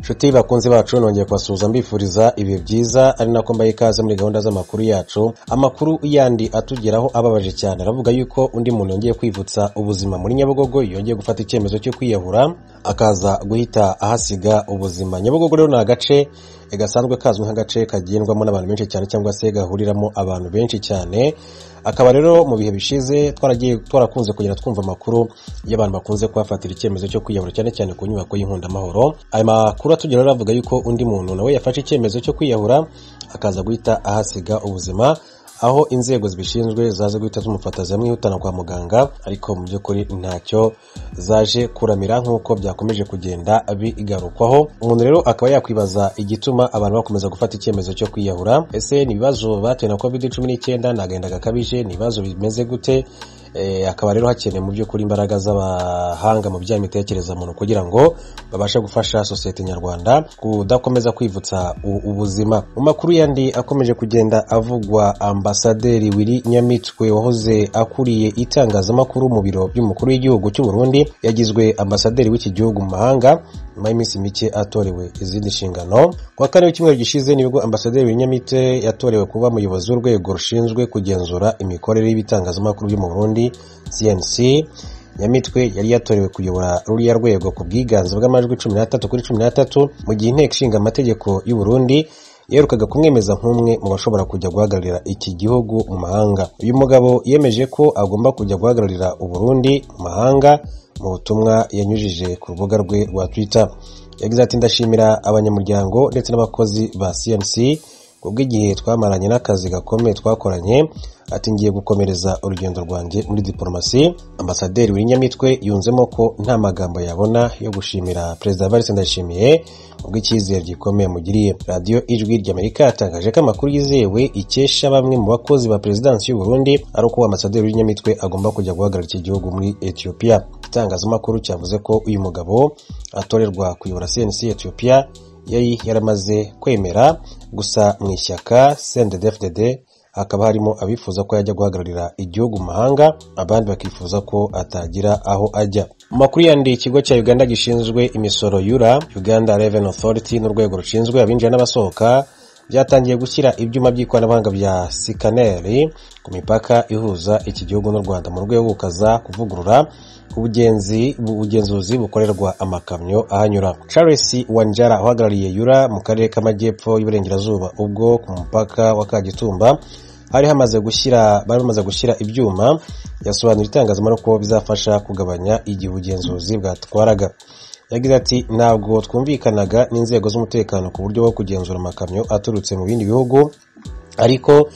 nshuti bakunzi bacu nongeye kubasuhuza mbifuriza ibihe byiza ari nako mbaye ikaze muri gahunda z'amakuru yacu amakuru yandi atugeraho ababaje cyane aravuga yuko undi muntu yongeye kwivutsa ubuzima muri nyabugogo yongeye gufata icyemezo cyo kwiyahura akaza guhita ahasiga ubuzima nyabugogo rero ni agace gasanzwe kazwi nk'agace kagendwamo n'abantu benshi cyane cyangwa se gahuriramo abantu benshi cyane akaba rero mu bihe bishize twaragiye twarakunze kugenda twumva amakuru y'abantu bakunze kuhafatira icyemezo cyo kwiyahura cyane cyane ku nyubako y'inkungamahoro aya makuru atugeraho aravuga yuko undi muntu nawe yafashe icyemezo cyo kwiyahura akaza guhita ahasiga ubuzima aho inzego zibishinzwe zaje guhita zimufata zimwihutana kwa muganga ariko mu by'ukuri ntacyo zaje kuramira nk'uko byakomeje kugenda bigarukwaho umuntu rero akaba yakwibaza igituma abantu bakomeza gufata icyemezo cyo kwiyahura ese ni ibibazo batewe na covid cumi n'icyenda ni agahinda gakabije ni ibibazo bimeze gute hakaba rero hakeneye mu by'ukuri imbaraga z'abahanga mu bijyanye n'imitekerereza muntu kugira ngo babashe gufasha sosiyete nyarwanda kudakomeza kwivutsa ubuzima mu makuru yandi akomeje kugenda avugwa ambasaderi wiri nyamitwe wahoze akuriye itangazamakuru mu biro by'umukuru w'igihugu cy'u Burundi yagizwe ambasaderi w'iki gihugu mu mahanga nyuma y'iminsi mike atorewe izindi nshingano kuwa kane w'icyumweru gishize nibwo ambasaderi wiri nyamitwe yatorewe kuba umuyobozi w'urwego rushinzwe kugenzura imikorere y'ibitangazamakuru byo mu Burundi cnc nyamitwe yari yatorewe kuyobora ruriya rwego ku bwiganze bw'amajwi cumi n'atatu kuri cumi n'atatu mu gihe inteko ishinga amategeko y'u Burundi yaherukaga kumwemeza nk'umwe mu bashobora kujya guhagararira iki gihugu mu mahanga uyu mugabo yemeje ko agomba kujya guhagararira u Burundi mu mahanga mu butumwa yanyujije ku rubuga rwe rwa twitter yagize ati ndashimira abanyamuryango ndetse n'abakozi ba cnc ubwo igihe twamaranye n'akazi gakomeye twakoranye ati ngiye gukomereza urugendo rwanjye muri diporomasi ambasaderi w'inyamitwe yunzemo ko nta magambo yabona yo gushimira perezida valisi ndayishimiye ubwo icyizere gikomeye mugiriye radiyo ijwi ry'amerika yatangaje ko amakuru yizewe ikesha bamwe mu bakozi ba perezidansi y'u Burundi ari uko ambasaderi w'inyamitwe agomba kujya guhagarara iki gihugu muri etiyopiya itangazamakuru cyavuze ko uyu mugabo atorerwa kuyobora cnc etiyopiya yari yaramaze kwemera gusa mu ishyaka cndfdd hakaba harimo abifuza ko yajya guhagararira igihugu mu mahanga abandi bakifuza ko atagira aho ajya mu makuru yandi ikigo cya uganda gishinzwe imisoro yura uganda revenue authority n'urwego rushinzwe abinjira n'abasohoka byatangiye gushyira ibyuma by'ikoranabuhanga bya sikaneri ku mipaka ihuza iki gihugu n'u rwanda mu rwego rwo gukaza kuvugurura ubugenzi ubugenzuzi bukorerwa amakamyo ahanyura charles wanjara uhagarariye yura mu karere k'amajyepfo y'uburengerazuba ubwo ku mupaka wa kagitumba hari hamaze gushyira bari bamaze gushyira ibyuma yasobanura itangazamakuru ko bizafasha kugabanya igihe ubugenzuzi bwatwaraga yagize ati ntabwo twumvikanaga n'inzego z'umutekano ku buryo bwo kugenzura amakamyo aturutse mu bindi bihugu ariko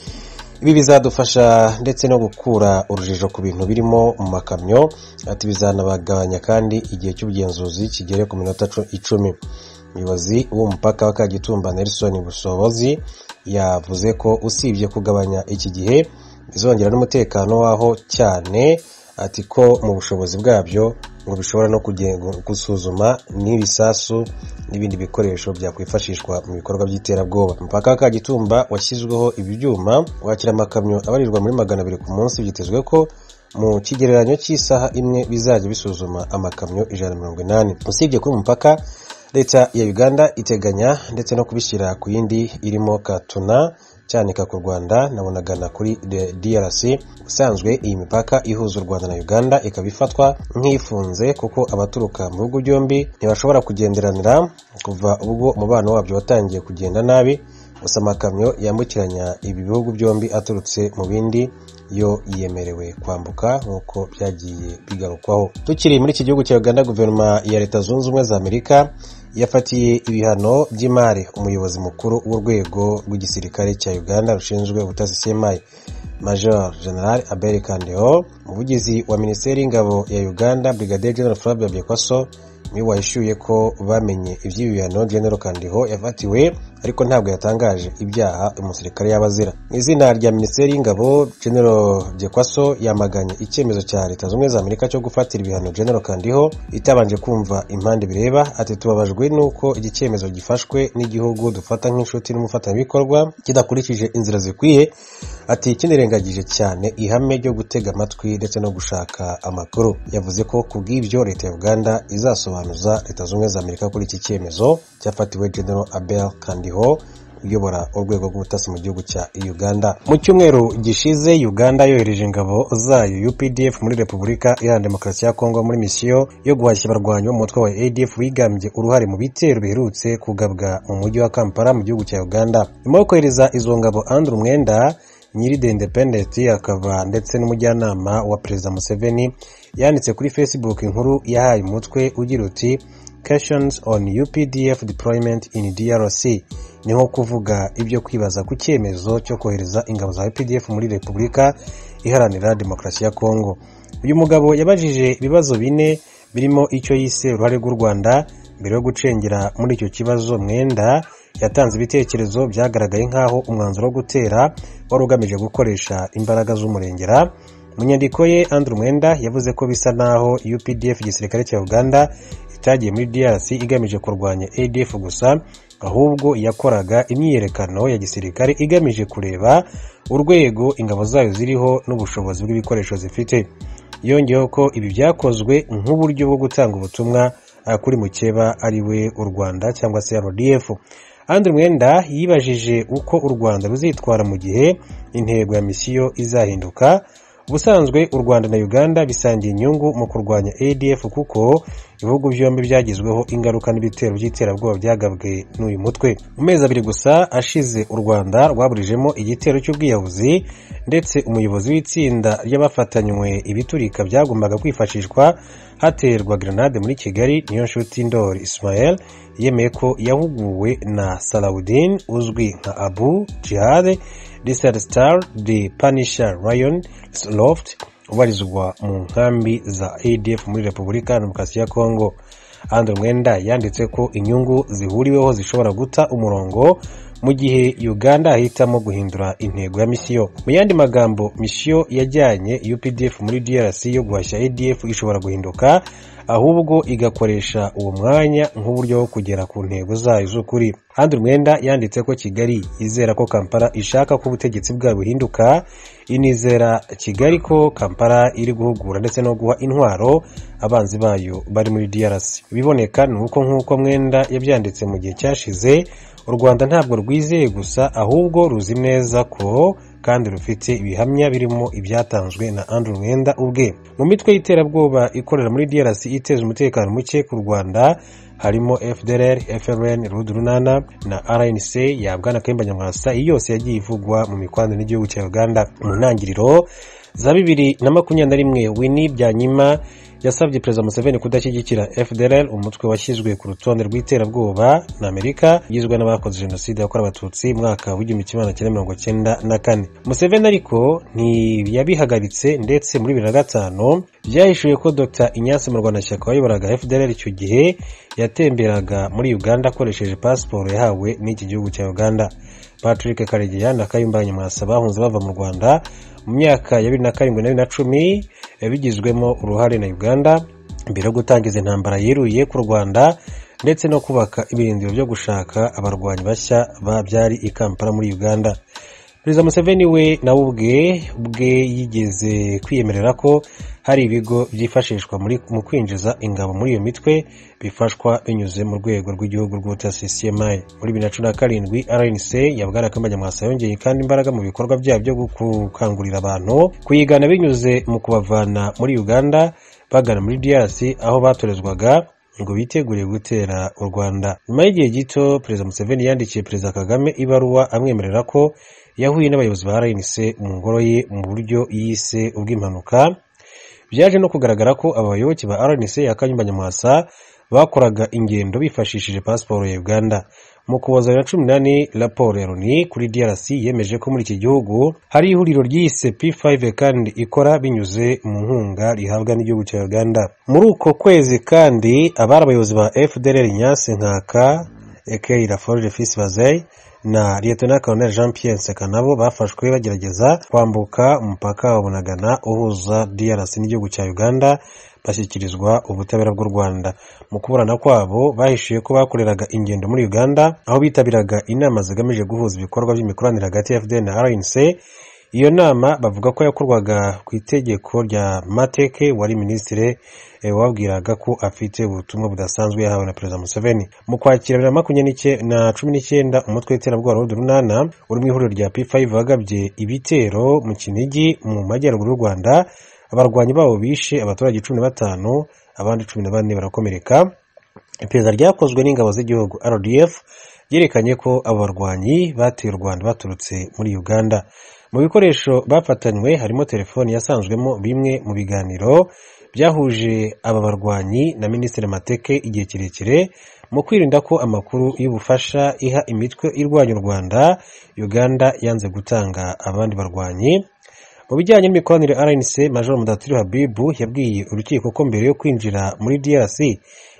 ibi bizadufasha ndetse no gukura urujijo ku bintu birimo mu makamyo ati bizanabagabanya kandi igihe cy'ubugenzuzi kigere ku minota icumi umuyobozi w'umupaka wa kagitumba nelson busobozi yavuze ko usibye kugabanya iki gihe bizongera n'umutekano waho cyane ati ko mu bushobozi bwabyo ngo bishobora no gusuzuma n'ibisasu n'ibindi bikoresho byakwifashishwa mu bikorwa by'iterabwoba umupaka wa kagitumba washyizweho ibi byuma wakira amakamyo abarirwa muri magana abiri ku munsi byitezwe ko mu kigereranyo cy'isaha imwe bizajya bisuzuma amakamyo ijana na mirongo inani usibye kuri umupaka leta ya uganda iteganya ndetse no kubishyira ku yindi irimo katuna cyanika ku rwanda nabonagana kuri drc usanzwe iyi mipaka ihuza u rwanda na uganda ikaba ifatwa nk'ifunze kuko abaturuka mu bihugu byombi ntibashobora kugenderanira kuva ubwo umubano wabyo watangiye kugenda nabi gusa amakamyo yambukiranya ibi bihugu byombi aturutse mu bindi yo yemerewe kwambuka nk'uko byagiye bigarukwaho tukiri muri iki gihugu cya uganda guverinoma ya leta zunze ubumwe za amerika yafatiye ibihano by'imari umuyobozi mukuru w'urwego rw'igisirikare cya uganda rushinzwe ubutasi semayi major general abel kandeo umuvugizi wa minisiteri y'ingabo ya uganda brigadier general flavia byekwaso niwe wahishyuye ko bamenye iby'ibi bihano general kandiho yafatiwe ariko ntabwo yatangaje ibyaha umusirikare yaba azira mu izina rya minisiteri y'ingabo general gekwaso yamaganye icyemezo cya leta zunze za amerika cyo gufatira ibihano general kandiho itabanje kumva impande bireba ati tubabajwe n'uko iki cyemezo gifashwe n'igihugu dufata nk'inshuti n'umufatanyabikorwa kidakurikije inzira zikwiye ati kinirengagije cyane ihame ryo gutega amatwi ndetse no gushaka amakuru yavuze ko ku bw'ibyo leta ya uganda izasobanuza leta zunze za amerika kuri iki cyemezo cyafatiwe general abel kandiho uyobora urwego rw'ubutasi mu gihugu cya uganda mu cyumweru gishize uganda yohereje ingabo zayo updf muri repubulika iharanira demokarasi ya kongo muri misiyo yo guhashya abarwanyi b'umutwe wa adf wigambye uruhare mu bitero biherutse kugabwa mu mujyi wa kampala mu gihugu cya uganda nyuma yo kohereza izo ngabo andrew mwenda nyiri the independent akaba ndetse n'umujyanama wa perezida museveni yanditse kuri facebook inkuru yahaye umutwe ugira uti questions on UPDF deployment in DRC ni nko kuvuga ibyo kwibaza ku cyemezo cyo kohereza ingabo za UPDF muri Repubulika Iharanira Demokarasi ya Kongo uyu mugabo yabajije ibibazo bine birimo icyo yise uruhare rw'u Rwanda mbere yo gucengera muri icyo kibazo mwenda yatanze ibitekerezo byagaragaye nk'aho umwanzuro wo gutera wari ugamije gukoresha imbaraga z'umurengera mu nyandiko ye Andrew Mwenda yavuze ko bisa naho UPDF igisirikare cya Uganda itagiye muri DRC igamije kurwanya ADF gusa ahubwo yakoraga imyiyerekano ya gisirikare igamije kureba urwego ingabo zayo ziriho n'ubushobozi bw'ibikoresho zifite yongeyeho ko ibi byakozwe nk'uburyo bwo gutanga ubutumwa ah, kuri mukeba ari we u Rwanda cyangwa se RDF Andre Mwenda yibajije uko u Rwanda ruzitwara mu gihe intego ya misiyo izahinduka ubusanzwe u rwanda na uganda bisangiye inyungu mu kurwanya adf kuko ibihugu byombi byagizweho ingaruka n'ibitero by'iterabwoba byagabwe n'uyu mutwe mu mezi abiri gusa ashize u rwanda rwaburijemo igitero cy'ubwiyahuzi ndetse umuyobozi w'itsinda ry'abafatanywe ibiturika byagombaga kwifashishwa haterwa grenade muri kigali niyo nshuti ndori ismael yemeye ko yahuguwe na salawudin uzwi nka abu jihad Desert Star de Punisher Ryan Loft ubarizwa mu nkambi za ADF muri Repubulika ya Demokarasi ya Kongo. Andre Mwenda yanditse ko inyungu zihuriweho zishobora guta umurongo mu gihe Uganda ahitamo guhindura intego ya misiyo. Mu yandi magambo, misiyo yajyanye UPDF muri DRC yo guhashya ADF ishobora guhinduka ahubwo igakoresha uwo mwanya nk'uburyo bwo kugera ku ntego zayo z'ukuri kandi umwenda yanditse ko kigali izera ko kampala ishaka ko ubutegetsi bwayo buhinduka inizera kigali ko kampala iri guhugura ndetse no guha intwaro abanzi bayo bari muri drc ibiboneka ni uko nk'uko mwenda yabyanditse mu gihe cyashize u rwanda ntabwo rwizeye gusa ahubwo ruzi neza ko kandi rufite ibihamya birimo ibyatanzwe na Andrew Mwenda ubwe mu mitwe y'iterabwoba ikorera muri DRC iteza umutekano muke ku Rwanda harimo FDLR, FLN, Rudurunana na RNC ya Bwana Kayumba Nyamwasa iyi yose yagiye ivugwa mu mikwano n'igihugu cya Uganda mu ntangiriro za bibiri na makumyabiri na rimwe Winnie Byanyima yasabye perezida museveni kudashyigikira fdr umutwe washyizwe ku rutonde rw'iterabwoba na amerika ugizwe n'abakoze jenoside yakorewe abatutsi mu mwaka w'igihumbi kimwe magana cyenda mirongo cyenda na kane museveni ariko ntiyabihagaritse ndetse muri bibiri na gatanu byahishuye ko dr inyasi mu rwanda shyaka wayoboraga fdr icyo gihe yatemberaga muri uganda akoresheje pasiporo yahawe n'iki gihugu cya uganda patrick karegeya na kayumba nyamwasa bahunze bava mu rwanda mu myaka ya bibiri na karindwi na bibiri na cumi bigizwemo uruhare na uganda mbere yo gutangiza intambara yiruye ku rwanda ndetse no kubaka ibirindiro byo gushaka abarwanyi bashya babyari i kampala muri uganda perezida museveni we nawe ubwe ubwe yigeze kwiyemerera ko hari ibigo byifashishwa mu kwinjiza ingabo muri iyo mitwe bifashwa binyuze mu rwego rw'igihugu rw'ubutasi cmi muri bibiri na cumi na karindwi rnc yabwana kambanyamwasa yongeye kandi imbaraga mu bikorwa byabo byo gukangurira abantu kuyigana binyuze mu kubavana muri uganda bagana muri drc aho batorezwaga ngo bitegure gutera u rwanda nyuma y'igihe gito perezida museveni yandikiye perezida kagame ibaruwa amwemerera ko yahuye n'abayobozi ba rnc mu ngoro ye mu buryo yise ubw'impanuka byaje no kugaragara ko aba bayoboke ba rnc ya kanyumba nyamwasa bakoraga ingendo bifashishije pasiporo ya uganda mu kuboza bibiri na cumi n'ane raporo ya loni kuri drc yemeje ko muri iki gihugu hari ihuriro ryise p5 kandi ikora binyuze mu nkunga rihabwa n'igihugu cya uganda muri uko kwezi kandi abari abayobozi ba fdr nyasi nkaka ekei raforo refisi bazeyi na liyetona koloneli jean pierre nseka nabo bafashwe bagerageza kwambuka umupaka wa bunagana uhuza drc n'igihugu cya uganda bashyikirizwa ubutabera bw'u rwanda mu kuburana kwabo bahishiye ko bakoreraga ingendo muri uganda aho bitabiraga inama zigamije guhuza ibikorwa by'imikoranire hagati ya fdn na rnc iyo nama bavuga ko yakorwaga ku itegeko rya mateke wari minisitiri eh, wabwiraga ko afite ubutumwa budasanzwe yahawe na perezida museveni mu kwakira bibiri na makumyabiri na cumi n'icyenda umutwe w'iterabwoba w'udu runana uri mu ihuriro rya p5 wagabye ibitero mu kinigi mu majyaruguru y'u rwanda abarwanyi babo bishe abaturage cumi na batanu abandi cumi na bane barakomereka iperereza ryakozwe n'ingabo z'igihugu rdf ryerekanye ko abo barwanyi bateye u rwanda baturutse muri uganda mu bikoresho bafatanywe harimo telefoni yasanzwemo bimwe mu biganiro byahuje aba barwanyi na minisitiri mateke igihe kirekire mu kwirinda ko amakuru y'ubufasha iha imitwe irwanya u rwanda uganda yanze gutanga abandi barwanyi mu bijyanye n'imikoranire rnc major mudatiri habibu yabwiye urukiko ko mbere yo kwinjira muri drc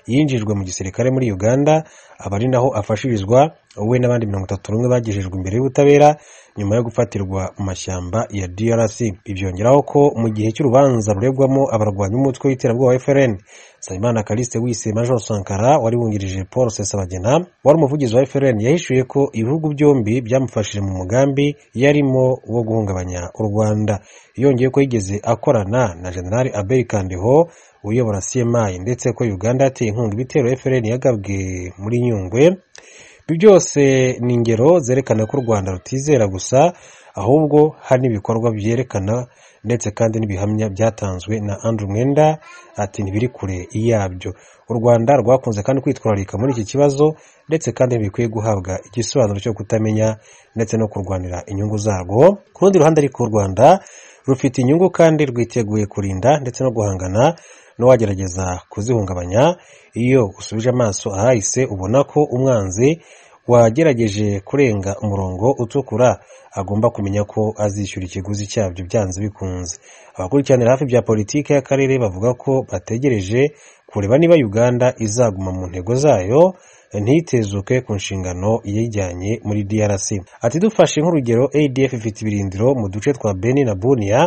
yinjijwe mu gisirikare muri uganda aba ari naho afashirizwa we n'abandi mirongo itatu n'umwe bagejejwe imbere y'ubutabera nyuma yo gufatirwa mu mashyamba ya drc ibyongeraho ko mu gihe cy'urubanza ruregwamo abarwanyi b'umutwe w'iterabwoba wa frn nsabimana kaliste wise major sankara wari wungirije paul sesabagena wari umuvugizi wa frn yahishuye ko ibihugu byombi byamufashije mu mugambi yarimo wo guhungabanya u rwanda yongeye ko yigeze akorana na generali abel kandiho uyobora cmi ndetse ko uganda yateye inkunga ibitero frn yagabwe muri nyungwe ibi byose ni ingero zerekana ko u rwanda rutizera gusa ahubwo hari n'ibikorwa byerekana ndetse kandi n'ibihamya byatanzwe na andrew mwenda ati ntibiri kure yabyo u rwanda rwakunze kandi kwitwararika muri iki kibazo ndetse kandi ntibikwiye guhabwa igisobanuro cyo kutamenya ndetse no kurwanira inyungu zarwo ku rundi ruhande ariko u rwanda rufite inyungu kandi rwiteguye kurinda ndetse no guhangana n'uwagerageza kuzihungabanya iyo usubije amaso ahahise ubona ko umwanzi wagerageje kurenga umurongo utukura agomba kumenya ko azishyura ikiguzi cyabyo byanze bikunze abakurikiranira hafi bya politiki y'akarere bavuga ko bategereje kureba niba uganda izaguma mu ntego zayo ntitezuke ku nshingano yijyanye muri drc ati dufashe nk'urugero adf ifite ibirindiro mu duce twa beni na buniya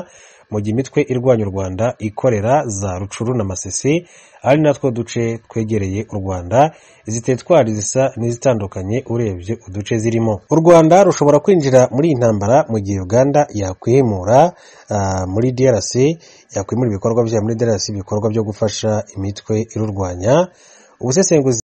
mu gihe imitwe irwanya u rwanda ikorera za rucuru na masisi ari natwo duce twegereye u rwanda izi teritwari zisa n'izitandukanye urebye uduce zirimo u rwanda rushobora kwinjira muri iyi ntambara mu gihe uganda yakwimura ah, muri drc yakwimura ibikorwa byayo muri drc ibikorwa byo gufasha imitwe irurwanya ubusesenguzi